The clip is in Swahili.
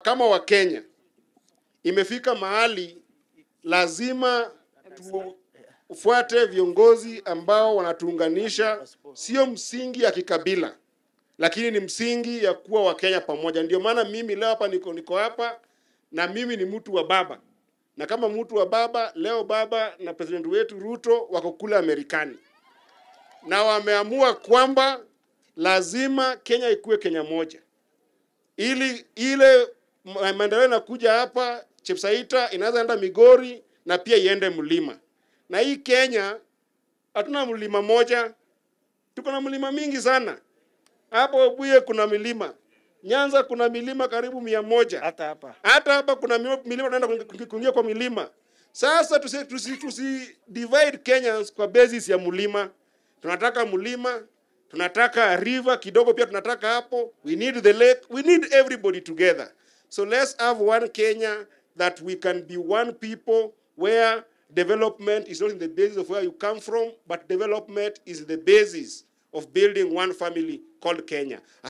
kama Wakenya imefika mahali lazima tufuate viongozi ambao wanatuunganisha, sio msingi ya kikabila, lakini ni msingi ya kuwa Wakenya pamoja. Ndio maana mimi leo hapa niko niko hapa na mimi ni mtu wa baba, na kama mtu wa baba leo, baba na president wetu Ruto wako kule Amerikani na wameamua kwamba lazima Kenya ikuwe Kenya moja, ili ile ma- maendeleo inakuja hapa Chepsaita inaweza enda Migori na pia iende mlima. Na hii Kenya hatuna mlima moja, tuko na mlima mingi sana. Hapo Webuye kuna milima, Nyanza kuna milima karibu mia moja hata hapa hata hapa kuna mil- milima tunaenda kuingi- kuingia kwa milima. Sasa tusi, tusi, tusi divide Kenyans kwa basis ya mlima. Tunataka mlima, tunataka river kidogo, pia tunataka hapo. We need the lake, we need everybody together. So let's have one Kenya that we can be one people where development is not in the basis of where you come from, but development is the basis of building one family called Kenya.